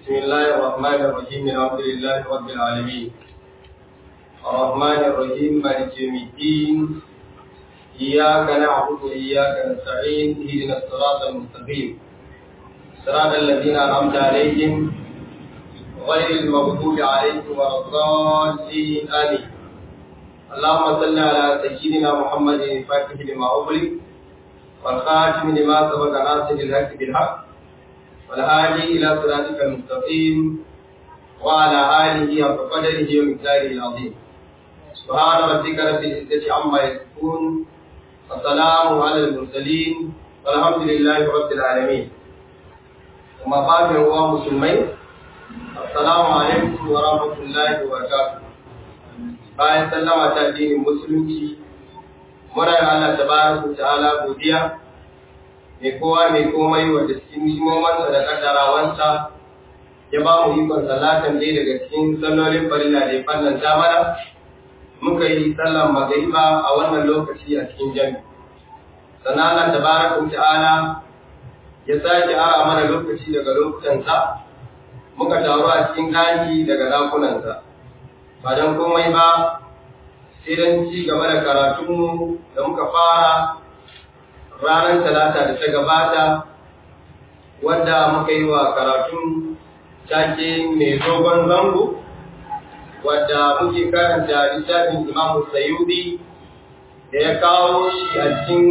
بسم الله الرحمن الرحيم الحمد لله رب العالمين الرحمن الرحيم مالك يوم الدين إياك نعبد وإياك نستعين اهدنا الصراط المستقيم صراط الذين أنعمت عليهم غير المغضوب عليهم ولا الضالين آمين اللهم صل على سيدنا محمد الفاتح لما أغلق والخاتم لما سبق ناصر الحق بالحق والهادي إلى صراطك المستقيم وعلى آله حق قدره ومقداره العظيم سبحان ربك رب العزة عما يصفون والسلام على المرسلين والحمد لله رب العالمين وما بعد هو مسلمين السلام عليكم ورحمة الله وبركاته bayan sallama ta addinin musulunci muna ga Allah tabaraka ta'ala godiya mai kowa mai komai wanda cikin himomansa da kaddarawansa ya ba mu ikon salatan dai daga cikin sallolin farilla da ya fallanta mana muka yi sallan magariba a wannan lokaci a cikin jami sannan Allah tabaraka ta'ala ya sake ara mana lokaci daga lokutansa muka taru a cikin daki daga dakunansa ba don komai ba sai don ci gaba da karatunmu da muka fara ranar talata da ta gabata wadda muka yi wa karatun take mai dogon zango wadda muke karanta littafin imamu sayudi da ya kawo shi a cikin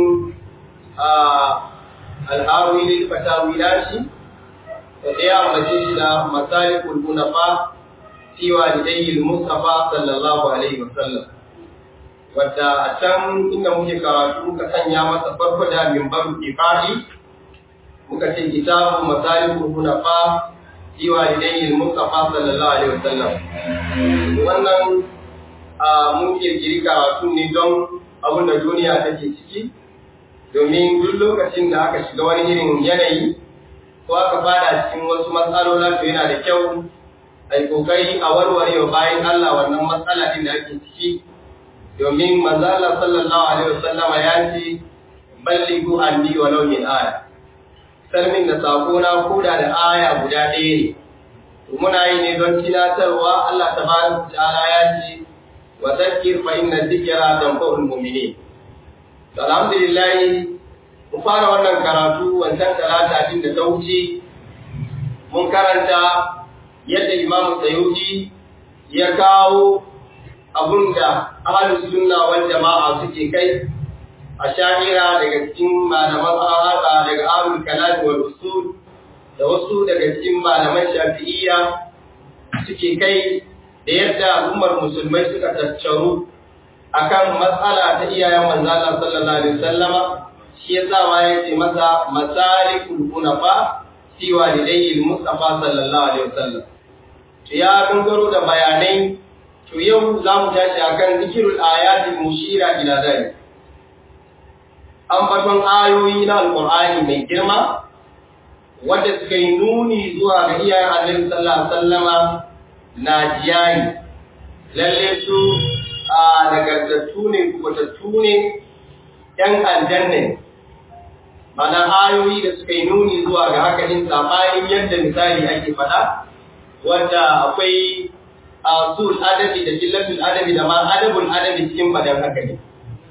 al'arwili fatawi nashi da ɗaya mace shi da masalikul munafa fi walidayil mustafa sallallahu alaihi wasallam wadda a can inda muke karatu muka sanya masa farko da mimbar ifadi muka ce kitabu masalikul hunafa fi walidayil mustafa sallallahu alaihi wasallam wannan a mun kirkiri karatu ne don abin da duniya take ciki domin duk lokacin da aka shiga wani irin yanayi ko aka fada cikin wasu matsalola to yana da kyau ai kokari a warware wa bayan Allah wannan matsala din da ake ciki domin manzo Allah sallallahu alaihi wasallama ya ce ballighu anni walau min aya sarmin da sako na koda da aya guda ɗaya ne muna yi ne don tunatarwa Allah tabaraka ta'ala ya ce wa zakkir fa inna dhikra tanfa'ul mu'minin alhamdulillah mu fara wannan karatu wancan talata din da ta wuce mun karanta yadda Imam Sayyidi ya kawo abunda ahlus sunna wal jama'a suke kai a sha'ira daga cikin malaman ahada daga ahlul kalam wal usul da wasu daga cikin malaman shafi'iyya suke kai da yadda al'ummar musulmai suka tattaru akan matsala ta iyayen manzo Allah sallallahu alaihi wasallama shi yasa ma yace masa masalikul hunafa fi walidayil mustafa sallallahu alaihi wasallam ya gangaro da bayanai to yau za mu tashi akan zikirul ayatul mushira ila zalik ambaton ayoyi na alqur'ani mai girma wanda suka yi nuni zuwa ga iyayen annabi sallallahu alaihi wasallama na jiyani lalle su a nagartattu ne kubatattu ne yan aljanna mana ayoyi da suka yi nuni zuwa ga haka din sabanin yadda misali ake faɗa wanda akwai asul adabi da jillatul adabi da ma adabul adabi cikin badan haka ne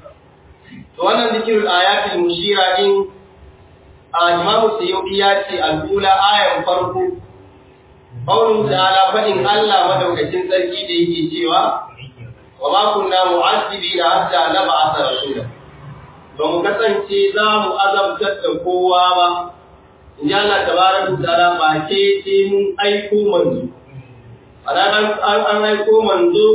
to wannan zikirul ayatul mushira din a imamu sayyidi ya ce al-ula ayan farko qawlun ta'ala fadin Allah madaukakin sarki da yake cewa wa ma kunna mu'azzibina hatta nab'atha rasula ba mu kasance za mu azabtar da kowa ba in ji Allah tabaraka ta'ala ba ke sai mun aiko manzo a ranar an aiko manzo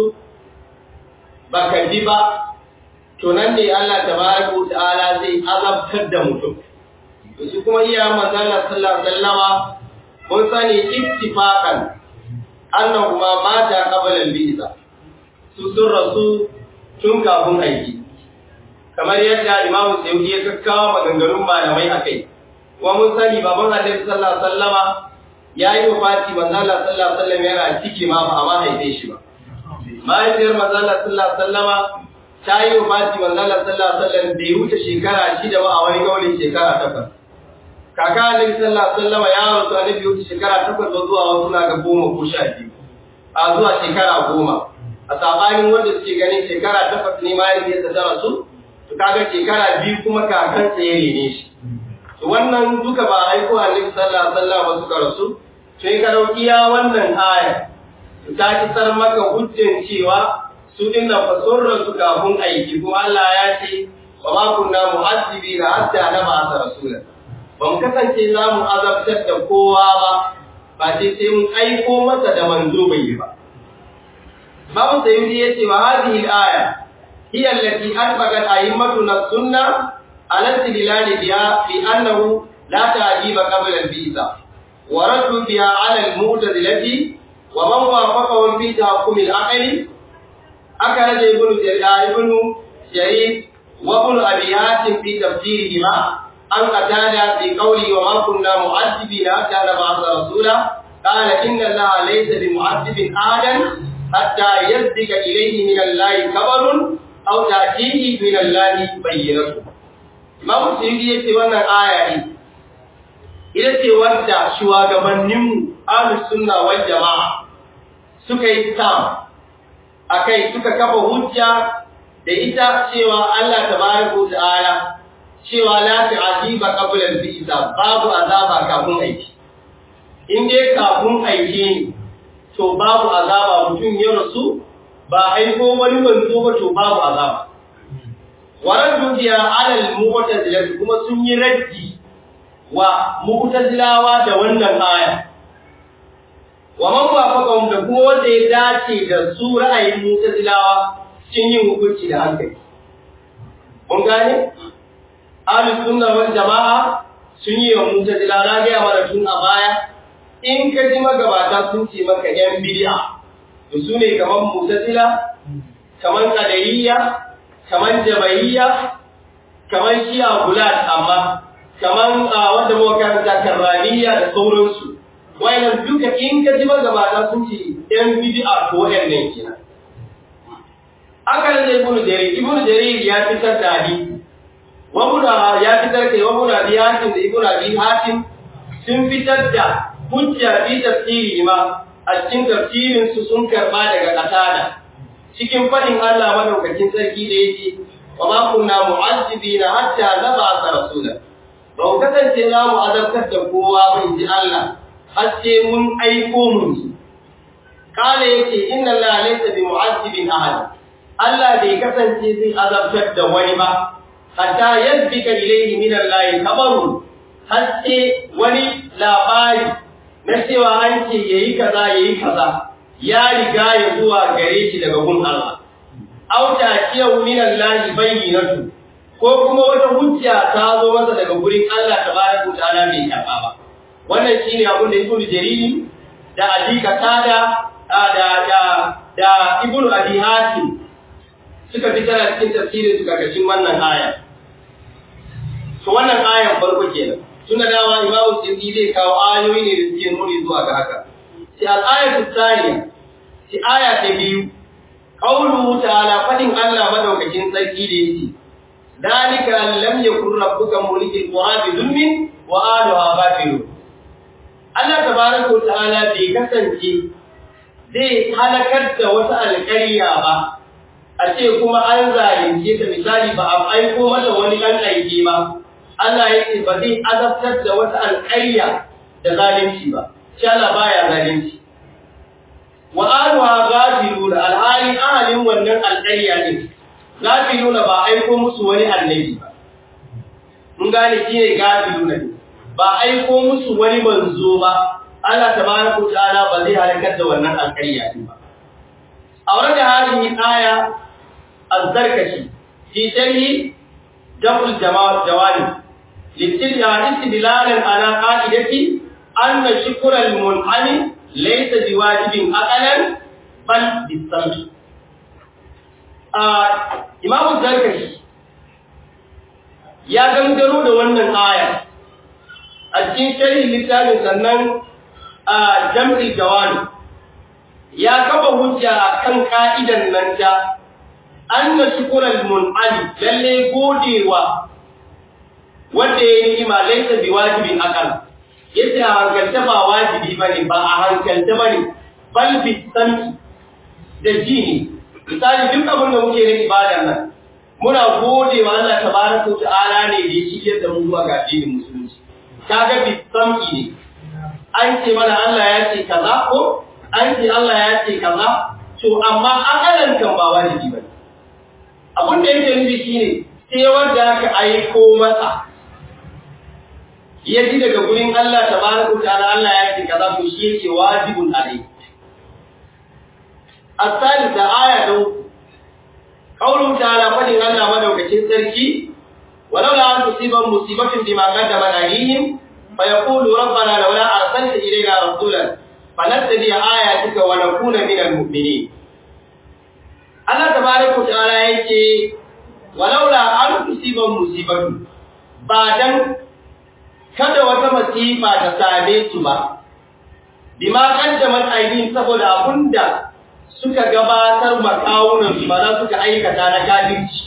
ba ka ji ba to nan ne Allah tabaraka ta'ala zai azabtar da mutum to su kuma iya manzo Allah sallallahu alaihi wasallama mun sani ittifaqan annahu ma mata qabla al-bi'sa su sun rasu tun kafin aiki kamar yadda Imam Sayyidi ya kakkawa maganganun malamai akai kuma mun sani baban Annabi sallallahu alaihi wasallama yayi wafati manzo Allah sallallahu alaihi wasallam yana ciki ma ba amma haife shi ba mahaifiyar manzo Allah sallallahu alaihi wasallama ta yi wafati manzo Allah sallallahu alaihi wasallam bai wuce shekara shida ba a wani gaulin shekara takwas kaka annabi sallallahu alaihi wasallam ya rasu annabi wuce shekara takwas zuwa wasu na ga goma ko sha biyu a zuwa shekara goma a sabanin wanda suke ganin shekara takwas ne ma yadda ta rasu to kaga shekara biyu kuma kakan sa ya rene shi to wannan duka ba aiko annabi sallallahu alaihi wasallam ba suka rasu to in ka dauki ya wannan aya ta kisar maka hujjan cewa su dinnan fa sun rasu kafin aiki kuma Allah ya ce wa ma kunna mu'azzibina hatta nab'atha rasula ba mu kasance za mu azabtar da kowa ba ba sai sai mun aiko masa da manzo bai yi ba babu sayyidi yace wa hadhihi al-aya hiya allati arbaqat a'immatuna sunna ala istidlal biha fi annahu la ta'jiba qabla al-bi'sa wa raddu biha ala al-mu'tazilati wa man wafaqahum fi tahkum al-aqli akara da ibnu jarir ibnu jarir wa ibnu abi hatim fi tafsirihima an qatada fi qawli wa ma kunna mu'azzibina hatta nab'atha rasula qala inna allaha laysa bimu'azzibin ahadan hatta yazdika ilayhi min allahi kabarun aw ta'tihi min allahi bayyinatu Imam Suyuti yace wannan aya ne ita ce wadda shugabanninmu ahlus sunna wal jama'a suka yi tam akai suka kafa hujja da ita cewa Allah tabaraka wa ta'ala cewa la ta'jiba qabla al-bi'sa babu azaba kafin aiki in dai kafin aiki ne to babu azaba mutum ya rasu ba aiko wani manzo ba to babu azaba waraddu biya ala al-mu'tazila kuma sun yi raddi wa mu'tazilawa da wannan aya wa man wafaqahum da kuma wanda ya dace da su ra'ayin mu'tazilawa cikin yin hukunci da hankali mun gane ahlus sunna wal jama'a sun yi wa mu'tazila na ga mana tun a baya in ka ji magabata sun ce maka yan bid'a to su ne kaman mu'tazila kaman qadariyya kaman jabariyya kaman shi'a gulat amma kaman wanda muka karanta karraniya da sauransu wayannan duka in ka ji magabata sun ce yan bid'a to wayannan kenan akan da ibnu jarir ibnu jarir ya fitar da hadisi wa muna ya fitar kai wa muna bi hatim da ibnu abi hatim sun fitar da hujja fi tafsiri ma a cikin tafsirin su sun karba daga qatada cikin fadin Allah madaukakin sarki da yake wa ma kunna mu'azzibina hatta nab'atha rasula ba ku kasance za mu azabtar da kowa ba in ji Allah har sai mun aiko mun kala yake inna Allah laysa bi mu'azzibin ahad Allah bai kasance zai azabtar da wani ba hatta yadbika ilayhi min Allah kabarun har sai wani labari na cewa an ce yayi kaza yayi kaza ya riga ya zuwa gare shi daga gun Allah auta kiyau min Allah bayyinatu ko kuma wata hujja ta zo masa daga gurin Allah tabaraka ta'ala bai karba ba wannan shine abin da Ibn Jariri da Ali Qatada da da da Ibn Abi Hatim suka fitar a cikin tafsirin su karkashin wannan aya to wannan ayan farko kenan tunda dawa Imam Sindi zai kawo ayoyi ne da suke nuni zuwa ga haka sai al-ayatu thaniya sai aya ta biyu qawluhu ta'ala fadin Allah madaukakin sarki da yake dalika lam yakun rabbuka mulikil qura bi dhulmin wa ahliha ghafilun Allah tabaraka ta'ala bai kasance zai halakar da wata alƙarya ba a ce kuma an zalunce ta misali ba a aiko mata wani ɗan aiki ba Allah ya ce ba zai azabtar da wata alƙarya da zalunci ba shi Allah baya zalunci wa ahliha ghafilun alhali ahalin wannan alƙarya ne gafiluna ba aiko musu wani annabi ba mun gane shi ne gafiluna ne ba aiko musu wani manzo ba Allah tabaraka ta'ala ba zai halakar da wannan alƙarya din ba aure da hadin aya az-zarkashi fi sharhi daful jama'a jawali istidlalan ala qa'idati anna shukra al-mun'ami laysa biwajibin aqalan bal bisam'i Imamu Zarkashi ya gangaro da wannan aya a cikin sharhin littafin sannan a jam'il jawani ya kafa hujja kan ka'idan nan ta anna shukral mun'ali lalle godewa wanda ya yi ni'ima laisa bi wajibin akal yace a hankalta ba wajibi bane ba a hankalta bane bal bi sami da ji ne misali duk abin da muke na ibadar nan muna gode wa Allah tabaraka wa ta'ala ne da ya shirye da mu zuwa ga addinin musulunci kaga bi sami ne an ce mana Allah ya ce kaza ko an ce Allah ya ce kaza to amma akalan kan ba wajibi bane abin da yake nufi shine sai wanda aka aiko masa ya ji daga gurin Allah tabaraka ta'ala Allah ya ce kaza to shi yake wajibun alai as-salisa aya ta qaulun ta'ala fadin Allah madaukakin sarki walau la tusiban musibatin bima qaddama alayhim fa yaqulu rabbana laula arsalta ilayna rasulan fanattabi ayatika wa nakuna minal mu'minin Allah tabaraka ta'ala yake walaula an tusiban musibatu ba dan kada wata masifa ta same su ba bima kaddamat aidin saboda abunda suka gabatar makawunan su ba za suka aikata na kafirci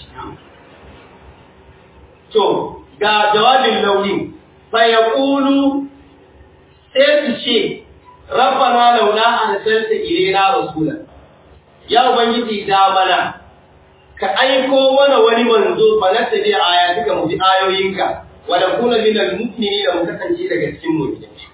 to ga jawabin launi fa yaqulu sai su ce rabbana laula arsalta ilayna rasulan ya ubangiji da mana ka aiko mana wani manzo fa na tabi ayatuka mu bi ayoyinka wa la kuna min al mu'minina mu kasance daga cikin mu'minai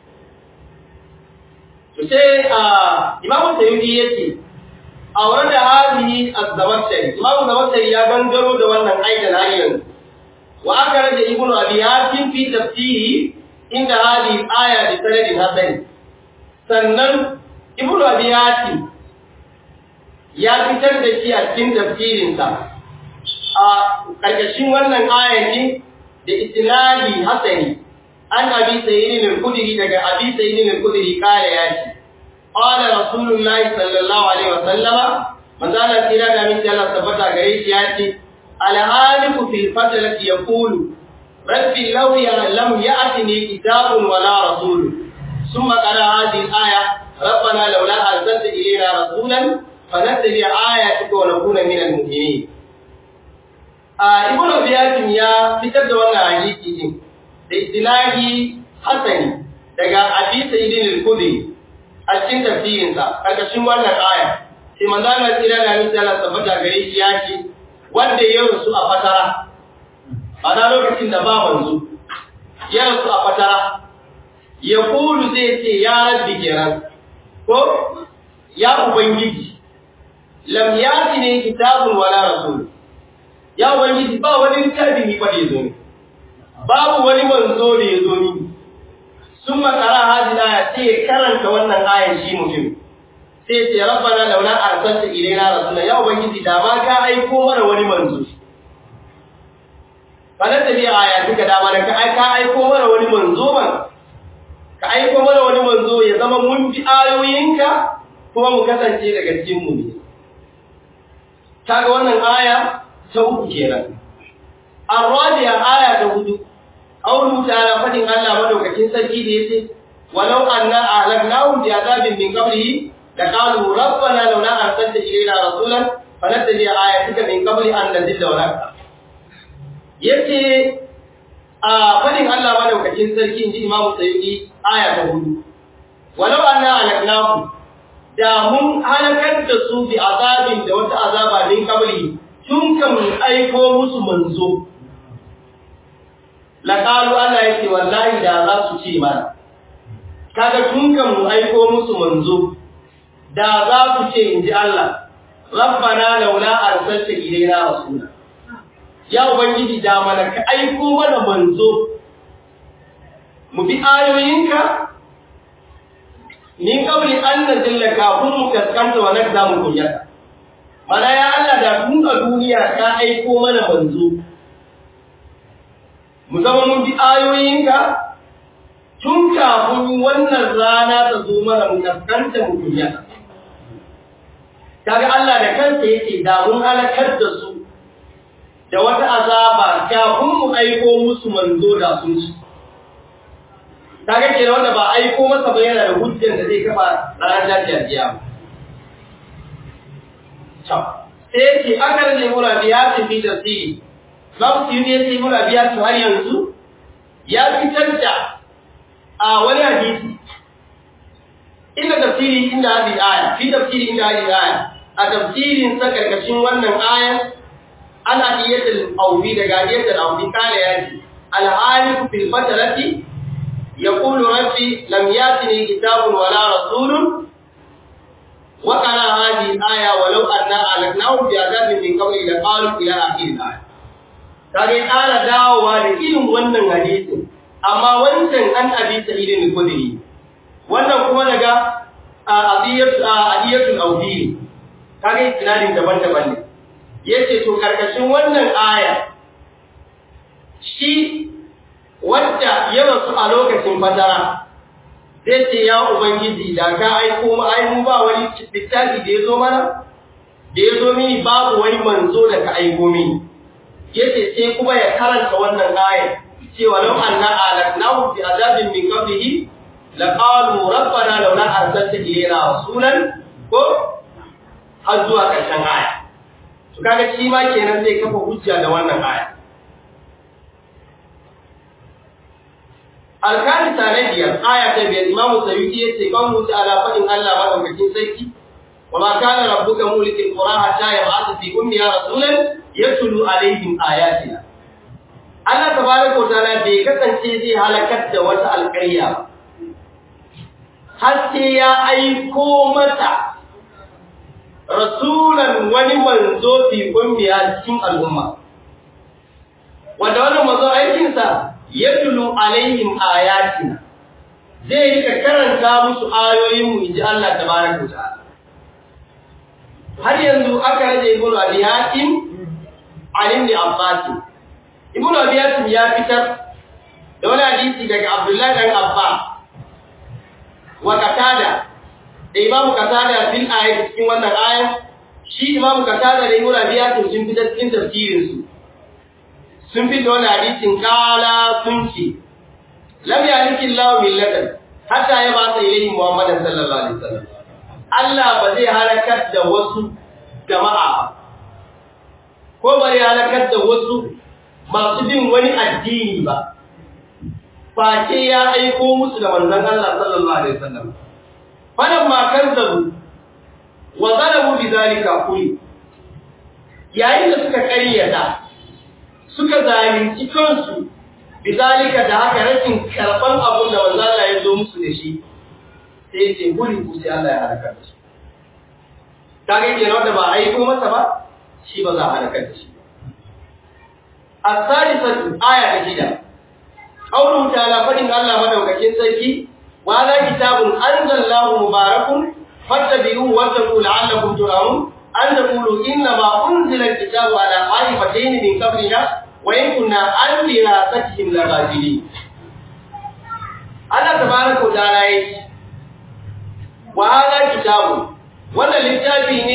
to sai a imamu sayyidi yace aure da hadihi az-zawattari imamu zawattari ya gangaro da wannan aikin har yanzu wa aka rage ibnu abi hatim fi tafsiri inda hadihi aya bi sanadin hasan sannan ibnu abi hatim ya fitar da shi a cikin tafsirinsa a ƙarƙashin wannan ayan da isnadi hasani an abi sayyidin al-khudri daga abi sayyidin al-khudri kare ya ce qala rasulullahi sallallahu alaihi wa sallama manzo Allah tira da min Allah tabbata gare shi ya ce al-haliku fil fatlati yaqulu rabbi law lam ya'tini kitabun wala rasul thumma qara hadhihi al-aya ربنا لولا أرسلت إلينا رسولا فنتبع آياتك ونكون من المؤمنين ibn Abiyatin ya fitar da wannan hadisi din da istilahi hasani daga Abi Sa'id al-Khudri a cikin tafsirin sa karkashin wannan aya sai manzo Allah tsira da ni Allah tabbata gare shi ya ce wanda ya rusu a fatara ana lokacin da ba manzo ya rusu a fatara ya kulu zai ce ya rabbi kiran ko ya ubangiji lam yati ne kitabun wala rasul ya ubangiji ba wani littafi ni fa da yazo ni babu wani manzo da yazo ni sun makara hadin aya sai ya karanta wannan ayan shi mutum sai ya ce rabbana laula arsalta ilaina rasulan ya ubangiji da ma ka aiko mana wani manzo kana da bi aya duka da mana ka ka aiko mana wani manzo man ka aiko mana wani manzo ya zama mun bi ayoyinka kuma mu kasance daga cikin mu ne kaga wannan aya ta uku kenan arwadiya aya ta hudu qawlu ta'ala fadin Allah madaukakin sarki da yace walau anna ahlaknahum bi azabin min qablihi la qalu rabbana laula arsalta ilayna rasulan fanattabi ayatika min qabli an nazilla wa nakfur yace a fadin Allah madaukakin sarki inji Imam Sayyidi aya ta hudu walau anna ahlaknahum da mun halakar da su bi azabin da wata azaba min qabli tun kan aiko musu manzo laqalu Allah yake wallahi da za su ce mana kaga tun kan mu aiko musu manzo da za su ce inji Allah rabbana laula arsalta ilaina rasula ya ubangiji da mana ka aiko mana manzo mu bi ayoyinka min kabli an nazilla kafin mu kaskanta wa nakza mu kunyata mana ya Allah da tun a duniya ka aiko mana manzo mu zama mun bi ayoyinka tun kafin wannan rana ta zo mana mu kaskanta mu kunyata kaga Allah da kansa yake da mun halakar da su da wata azaba kafin mu aiko musu manzo da sun ci kaga ke wanda ba aiko masa ba yana da hujjar da zai kafa ranar jajiyar kiyama sai ce aka rage mura biya ta fi tasiri babu su yi sai mura biya su har yanzu ya fitar da a wani hadisi inda tafsiri inda hadisi aya fi tafsiri inda hadisi aya a tafsirin sa karkashin wannan ayan ana iyatul awbi daga iyatul awbi kala yaji al-halifu fil fatarati yaqulu rabbi lam yatini kitabun wala rasulun wa qala hadhihi aya walau anna alaknahu bi adabin min qabli la qalu ila akhir al-aya kage ƙara dawowa da irin wannan hadisin amma wancan an abi sa'idin al-khudri wannan kuma daga adiyatul awdi kage isnadin daban-daban ne yace to karkashin wannan aya shi wanda ya rasu a lokacin fatara zai ce ya ubangiji da ka aiko mu ai mu ba wani littafi da ya zo mana da ya zo mini babu wani manzo da ka aiko mini yace sai kuma ya karanta wannan ayat cewa law anna alaknahu bi azabin min qablihi laqalu rabbana laula arsalta ilayna rasulan ko har zuwa ƙarshen aya to kaga shi ma kenan zai kafa hujja da wannan aya alkali sanadiyar aya ta biyar imamu sayyidi yace qawlu ta'ala fadin Allah madaukakin sarki wa ma kana rabbuka mulikil qura hatta yab'atha fi ummiha rasulan yatlu alaihim ayatina Allah tabaraka wa ta'ala bai kasance zai halakar da wata alƙarya ba har sai ya aiko mata rasulan wani manzo fi ummiya cikin al'umma wanda wannan manzo aikin sa yatlu alaihim ayatina zai rika karanta musu ayoyin mu inji Allah tabaraka wa ta'ala har yanzu aka rage ibnu abi hatim Ali ibn Abbas Ibn Abi Hatim ya fitar da wani hadisi daga Abdullah dan Abbas wa Qatada da Imam Qatada fil ayat cikin wannan ayat shi Imam Qatada da Ibn Abi Hatim sun fitar cikin tafsirin su sun fitar wani hadisin kala sun ce lam yaliki Allah millatan hatta ya ba sai ilayhi Muhammad sallallahu alaihi wasallam Allah ba zai halakar da wasu jama'a ba ko bari halakar da wasu masu bin wani addini ba face ya aiko musu da manzon Allah sallallahu alaihi wasallam falan ma kazzabu wa zalamu bidhalika kulli yayin da suka ƙaryata suka zalunci kansu bidhalika da haka rashin karban abun da manzon Allah ya zo musu da shi sai ce guri ku sai Allah ya halaka da shi kage kenan wanda ba aiko masa ba shi ba za a halakar da shi as-salisatu aya ta shida qawluhu ta'ala fadin Allah madaukakin sarki wa la kitabun anzalallahu mubarakun fattabi'uhu wa taqulu la'allakum turhamun an taqulu inna ma unzila al-kitabu ala qa'ifatayn min qablina wa in kunna an dirasatihim laghafilin Allah tabaraka wa ta'ala yace wa hadha kitabun wannan littafi ne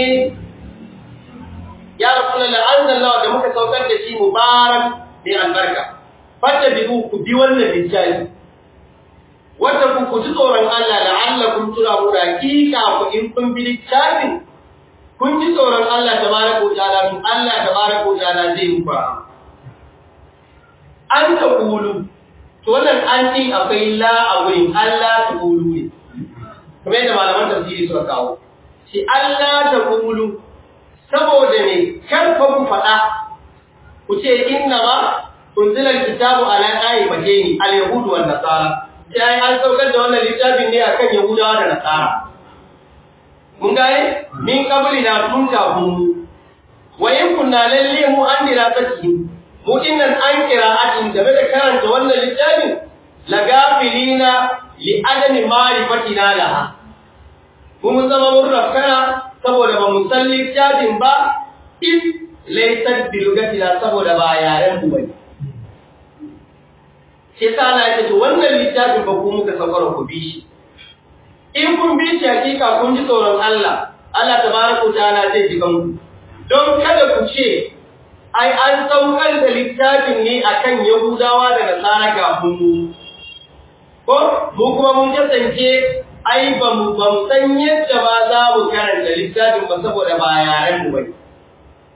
ya rasulullah anzalallahu da muka saukar da shi mubarak da albarka fata bi ku bi wannan littafi wanda ku ku ji tsoron Allah la'allakum turabu hakika ku in kun bi littafin kun ji tsoron Allah tabaraka wa ta'ala to Allah tabaraka wa ta'ala zai muku an ta kulu to wannan an din akwai la a wurin Allah ta kulu ne kamar yadda malaman tafsiri suka kawo shi Allah ta kulu saboda ne karfa ku faɗa ku ce inna ma unzila alkitabu ala qa'imatayni al-yahud wa nasara sai an saukar da wannan littafin ne akan yahudawa da nasara mun gane min qabli na tun kafin mu wa in kunna lalle mu an dira saki mu dinnan an qira'atin game da karanta wannan littafin lagafilina li adami ma'rifatina laha mun zama mun rafkana saboda ba mu san littafin ba in laysat bi lugatina saboda ba yaren mu bane sai sa Allah ya ce wannan littafin ba ku muka saukar ku bi shi in kun bi shi hakika kun ji tsoron Allah Allah tabaraka ta'ala zai ji kanku don kada ku ce ai an saukar da littafin ne akan Yahudawa da Nasara kafin mu ko mu kuma mun kasance ai ba mu ba mu san yadda ba za mu karanta littafin ba saboda ba yaren mu bane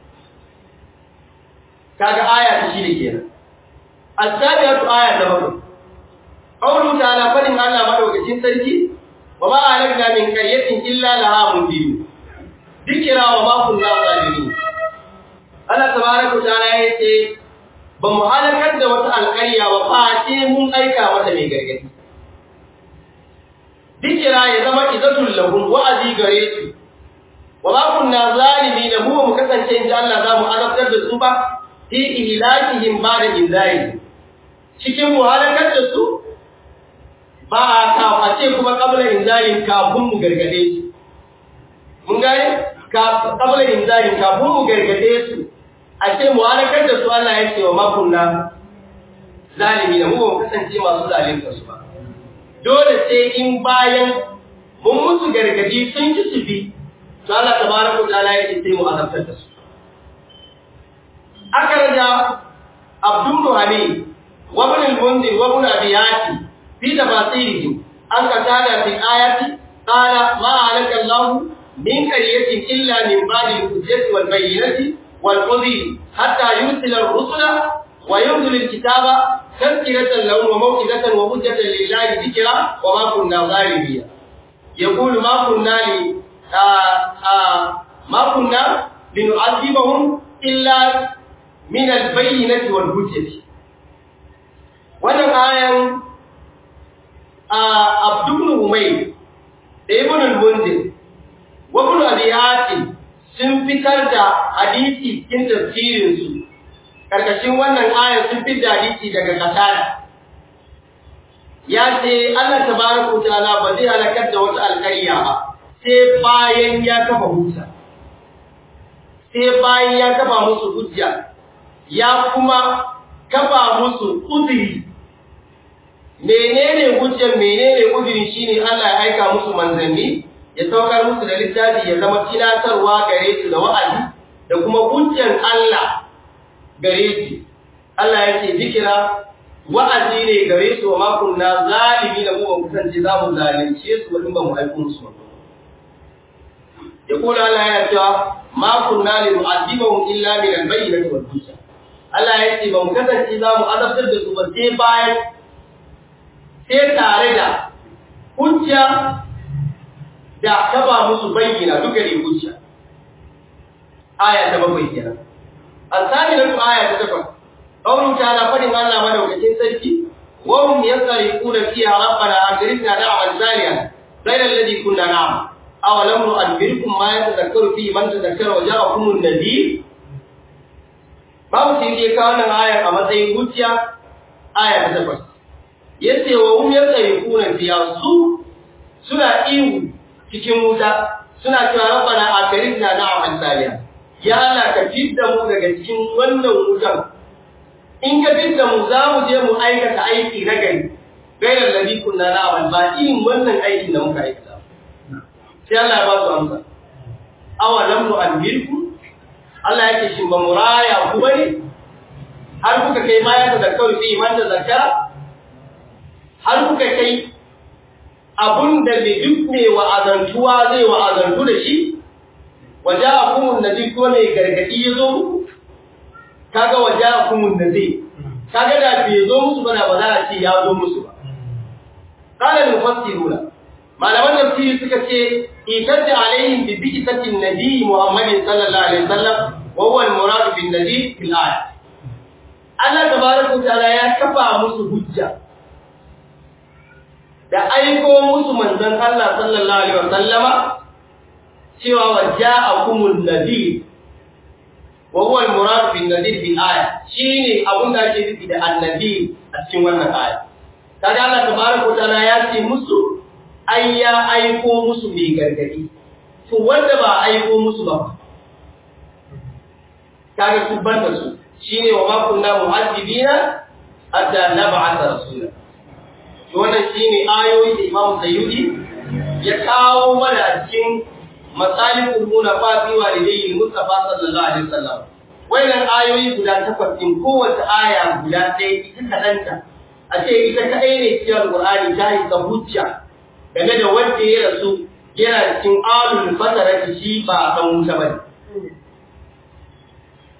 kaga aya ta shi ne kenan as-sabiyatu aya ta bakwai qawlu ta'ala fadin Allah madaukakin sarki wa ma alakna min qaryatin illa laha mundir dikira wa ma kunna zalimin Allah tabaraka ta'ala yace ba mu halakar da wata alƙarya ba fa ce mun aika mata mai gargadi dikira ya zama izatul lahum wa'azi gare su wa ma kunna zalimin mu ba mu kasance inda Allah za mu azabtar da su ba fi ihlakihim ba'da inzari cikin mu halakar da su ba a kawo a ce kuma kabla inzarin kafin mu gargade su mun gane kabla inzarin kafin mu gargade su a ce mu halakar da su Allah ya ce wa makunna zalimi da mu ba mu kasance masu zalimta su ba dole sai in bayan mun musu gargadi sun ki su bi to Allah tabaraka ta'ala ya ce sai mu azabtar da su akaraja abdul hamid wa ibn al-munzir wa ibn abi yati في تفاصيله أن قتال في الآية قال ما عليك الله من قرية إلا من بعد الحجة والبينة والقضي حتى يرسل الرسل وينزل الكتاب تذكرة لهم وموعظة وحجة لله ذكرى وما كنا ظالمين يقول ما كنا ل آآ آآ ما كنا لنعذبهم إلا من البينة والحجة wannan ayan Abdul Umayr da Ibn al-Munzir wa Ibn Abi Hatim sun fitar da hadisi cikin tafsirin su karkashin wannan aya sun fitar da hadisi daga Qatada ya ce Allah tabaraka ta'ala ba zai halakar da wata alƙarya ba sai bayan ya kafa hujja sai bayan ya kafa musu hujja ya kuma kafa musu uzuri menene hujjar menene uzuri shine Allah ya aika musu manzanni ya saukar musu da littafi ya zama tunatarwa gare su da wa'azi da kuma hujjar Allah gare su Allah yake zikira wa'azi ne gare su wa makon na zalimi da mu ba kusance za mu zalunce su wadin ba mu aiko musu ya kula Allah ya cewa makon na li mu'azzibahum illa min al-bayyinati wal hujja Allah ya ce ba mu kasance za mu azabtar da su ba sai bayan sai tare da hujja da taba musu bayyana duka ne hujja aya ta bakwai kenan asali da aya ta takwas qawlu ta'ala fadin Allah madaukakin sarki wa hum yasriquna fiha rabbana agrina da'wan salihan ghayra alladhi kunna na'mal aw lam nu'adbirkum ma yatadhakkaru fi man tadhakkara wa ja'akum an-nadhir babu shi ke kawo nan ayar a matsayin hujja aya ta takwas yace wa hum yasriquna fiha su suna ihu cikin wuta suna cewa rabbana akarina na'mal salihan ya Allah ka fidda mu daga cikin wannan wutan in ka fidda mu za mu je mu aikata aiki na gari gairar ladhi kunna na'mal ba irin wannan aikin da muka aikata sai Allah ya ba su amsa awalam nu'alhilkum Allah yake shin ba muraya ku bane har kuka kai ma ya da kawai fi man da zakara har kuka kai abun da bai duk mai wa'azantuwa zai wa'azantu da shi waje a kumun da zai ko mai gargaɗi ya zo kaga waje a kumun da zai kaga da bai zo musu ba da ba za a ce ya zo musu ba kalan mufassiruna malaman tafsiri suka ce itajja alaihim bi bi'tatin nabi muhammadin sallallahu alaihi wasallam wa huwa al-murad bin nabi fil ayat Allah tabaraka wa ta'ala ya kafa musu hujja da aiko musu manzon Allah sallallahu alaihi wasallama cewa waja'akumun nadir wa huwa al-murad bin nadir bil aya shine abun da ake nufi da annabi a cikin wannan aya kaga Allah tabaraka wa ta'ala ya ce musu ai ya aiko musu mai gargadi to wanda ba aiko musu ba kaga su banda su shine wa ma kunna mu'addibina hatta nab'atha rasula to wannan shine ayoyi da Imam Sayyidi ya kawo mana a cikin masalihul munafa fi walidayhi Mustafa sallallahu alaihi wasallam wannan ayoyi guda takwas din kowace aya guda ɗaya ita kadanta a ce ita kadai ne cikin Al-Qur'ani ta yi hujja game da wanda ya rasu yana cikin alul fatarati shi ba dan wuta bane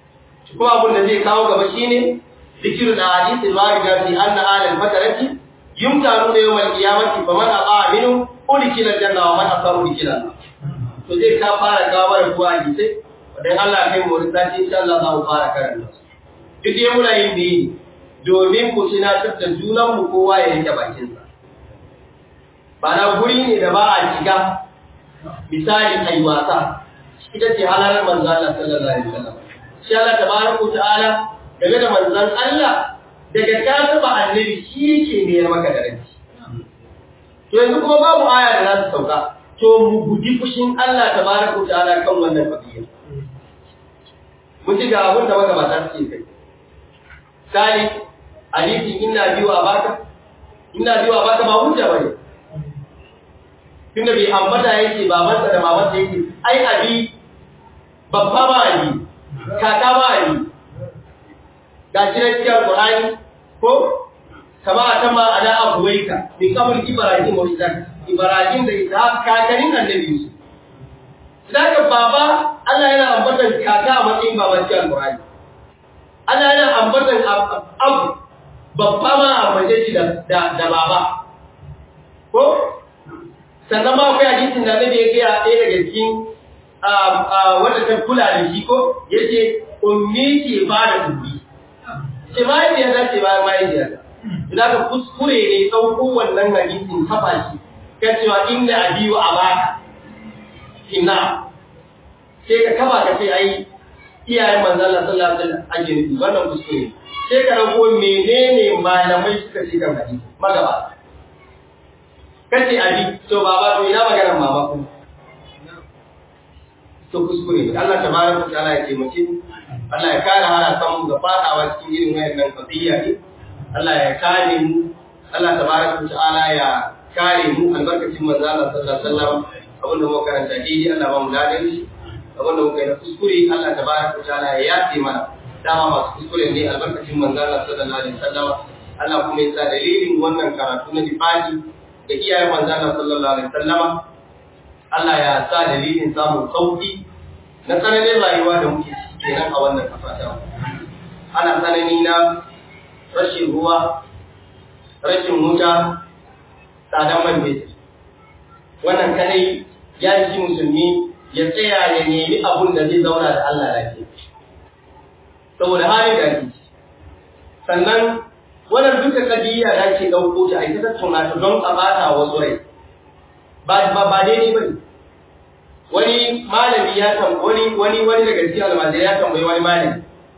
kuma abin da zai kawo gaba shine zikirul hadith al-warida fi anna alul fatarati yumtanu da yawan kiyamati fa man aqa minhu udkhila janna wa man asa udkhila to zai ka fara gawar kuwa hadisi dan Allah kai mu rinda insha Allah za mu fara karanta duk dai muna yin biyi domin ku tunatar da junan mu kowa ya rike bakin sa ba na guri ne da ba a shiga misali ai wasa ita ce halalar manzo Allah sallallahu alaihi wasallam shi Allah tabaraka ta'ala game da manzon Allah daga ka taba annabi shi yake ne maka da rai to yanzu kuma babu aya da za su sauka to mu guji fushin Allah tabaraka ta'ala kan wannan fadiya mun ji ga abin da magabata suke kai sali hadisin inna biyu a baka inna biyu a baka ba hujja bane tunda bai ambata yake babansa da mamansa yake ai abi babba ba ali kaka ba ali ga shi na cikin Qur'ani ko kama a tama ala abuwaika min kamar Ibrahim wa Isaac Ibrahim da Isaac kakanin annabi Yusuf Daga baba Allah yana ambatan kaka a matsayin baban cikin Qur'ani Allah yana ambatan abu babba ma a mace shi da da baba ko sannan ma akwai hadisin da Annabi ya gaya ɗaya daga cikin wanda ta kula da shi ko yace ummi ke ba da ummi ce mahaifiya za ce bayan mahaifiya idan ka kuskure ne ɗauko wannan hadisin kafa shi kan cewa inda abiyu a baka inna sai ka kafa ka ce ai iyayen manzon Allah sallallahu alaihi wasallam ake nufi wannan kuskure sai ka dauko menene malamai suka ce kan hadisi magaba kace abi to baba to ina maganar mama ku to kuskure Allah tabaraka ta'ala ya ce mutum Allah ya kare harasan mu ga fadawa cikin irin wayannan qadiyya ne Allah ya kare mu Allah tabaraka ta'ala ya kare mu albarkacin manzo Allah sallallahu alaihi wasallam abinda muka karanta dai Allah ba mu ladan shi abinda muka yi na kuskure Allah tabaraka ta'ala ya yafe mana dama masu kuskure ne albarkacin manzo Allah sallallahu alaihi wasallam Allah kuma ya sa dalilin wannan karatu na difaki da iyayen manzo Allah sallallahu alaihi wasallam Allah ya sa dalilin samun sauki na tsananin rayuwa da muke ciki kenan a wannan kasa ta ana tsanani na rashin ruwa rashin wuta tsadan man fetur wannan kadai ya ji musulmi ya tsaya ya nemi abun da zai zauna da Allah lafiya saboda halin da ake sannan wannan duka kadiyya da ake ɗauko ta a ita tattauna ta don a bata wasu rai ba ba daidai ba ne wani malami ya tambayi wani wani wani daga cikin almajirai ya tambayi wani malami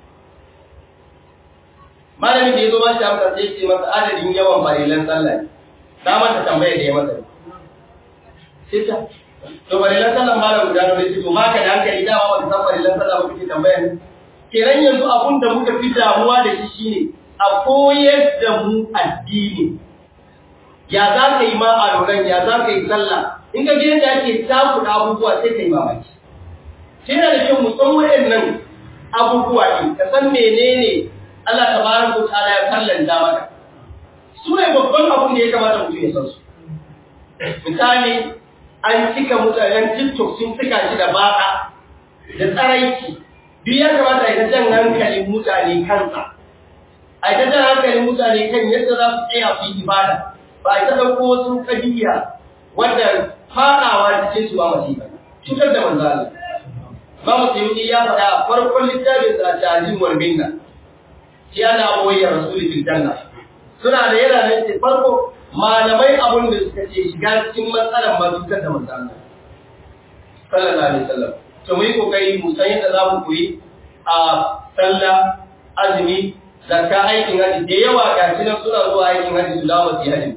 malami da ya zo ba shi amsa sai ce masa adadin yawan farilan sallah na mata tambaya da ya masa sai ta to farilan sallah malam guda nawa sai to ma ka da hankali da ba ka san farilan sallah ba kike tambaya ne kenan yanzu abun da muka fi damuwa da shi shine a koyar da mu addini ya za ka yi ma a loran ya za ka yi sallah in ka je da ake takuɗa abubuwa sai ka yi mamaki shi da kyau mu san waɗannan abubuwa ɗin ka san menene Allah tabaraka wa ta'ala ya kallanta maka su ne babban abun da ya kamata mutum ya san su misali an cika mutanen TikTok sun cika shi da baka da tsaraici duk ya kamata ya jan hankalin mutane kansa a ta jan hankalin mutane kan yadda za su tsaya su yi ibada ba a ta ɗauko wasu ƙabiya wanda faɗawa cikin su ba masifa cutar da manzo Allah ba mu sayi ya faɗa a farkon littafin sa tajin wal minna shi ana boye rasuli fil janna suna da yana nan ce farko malamai abun da suka ce shiga cikin matsalar ma cutar da manzo Allah sallallahu alaihi wasallam to mu yi kokari mu san yadda za mu koyi a sallah azumi zakka aikin haji da yawa ga shi nan suna zuwa aikin haji su dawo su haji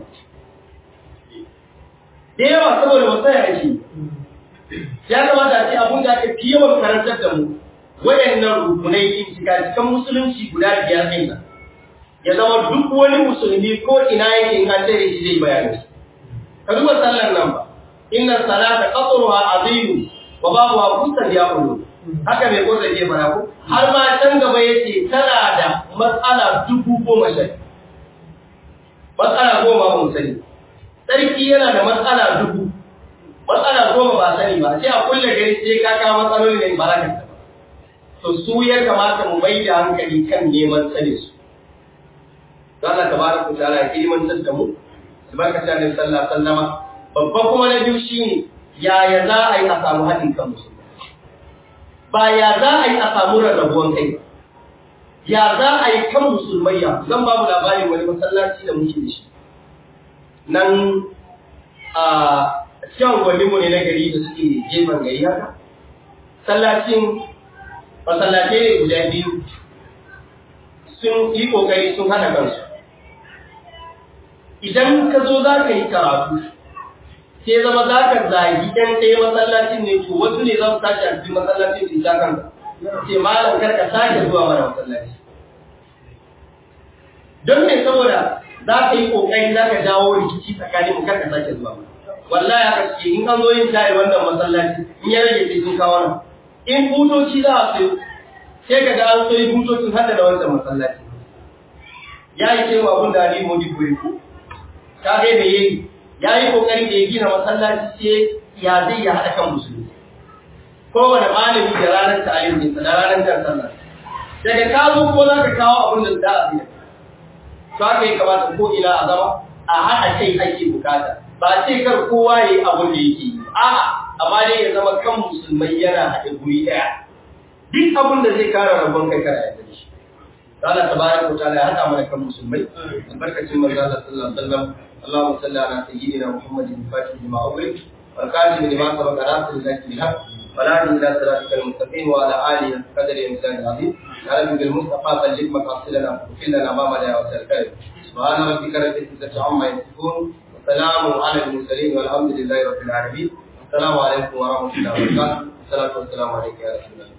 da yawa saboda wasu ya ake ya kamata a ce abun da aka fi yawan karantar da mu waɗannan rukunai yin shiga cikin musulunci guda biyar ɗin nan ya zama duk wani musulmi ko ina yake in an tare shi zai bayani ka duba sallar nan ba inna salata qatruha azimu wa babu kusan ya kullu haka mai kosa ke fara ko har ma can gaba yace tana da matsala dubu goma sha matsala goma ba mu sani sarki yana da matsala dubu matsala goma ba sani ba sai a kulle gari sai ka kawo matsaloli ne barakan to su ya kamata mu mai da hankali kan neman sani su don Allah tabaraka ta'ala ya ilimantar da mu albarkacin annabi sallallahu alaihi wasallama babban kuma na biyu shine yaya za a yi a samu haɗin kan musulmi ba ya za a yi a samu rarrabuwan kai ya za a yi kan musulmai ya zan ba mu labarin wani masallaci da muke da shi nan a cikin gwaninmu ne na gari da suke gefen gari haka sallacin masallatai ne guda biyu sun yi kokari sun hana kansu idan ka zo za ka yi karatu sai zama za ka zagi ɗan ɗaya masallacin ne to wasu ne za su tashi a cikin masallacin su ta kanka ce malam kar ka sake zuwa mana masallaci don me saboda za ka yi kokari za ka jawo rikici tsakanin mu kar ka sake zuwa mana wallahi haka suke in an zo yin shayi wannan masallaci in ya rage sai sun kawo nan in butoci za a sayo sai ka ga an sayi butocin hada da wancan masallaci ya yi cewa abin da Ali Modi koyi ko ka ga da yayi ya yi kokari da ya gina masallaci sai ya zai ya hada kan musulmi kowane malami da ranar ta'alim ne da ranar jan sallah daga ka zo ko za ka kawo abin da za a biya to haka ya kamata ko ina a zama a haɗa kai ake bukata ba ce kar kowa ya yi abin da yake yi a'a amma dai ya zama kan musulmai yana haɗe guri ɗaya duk abin da zai kara rabon kai kara ya shi Allah tabaraka wa ta'ala ya haɗa mana kan musulmai albarkacin manzo Allah sallallahu alaihi wasallam Allahumma salli ala sayyidina Muhammadin fatih lima awwal wal qasim lima sabaqa rasul zaki bilhaq ولا إلى صراطك المستقيم وعلى آله قدر إنسان عظيم يا رب بالمصطفى بلغ مقاصدنا وكل لنا ما مدى وسلكه سبحان ربك رب العزة عما يصفون وسلام على المرسلين والحمد لله رب العالمين السلام عليكم ورحمة الله وبركاته والصلاة والسلام عليك يا رسول الله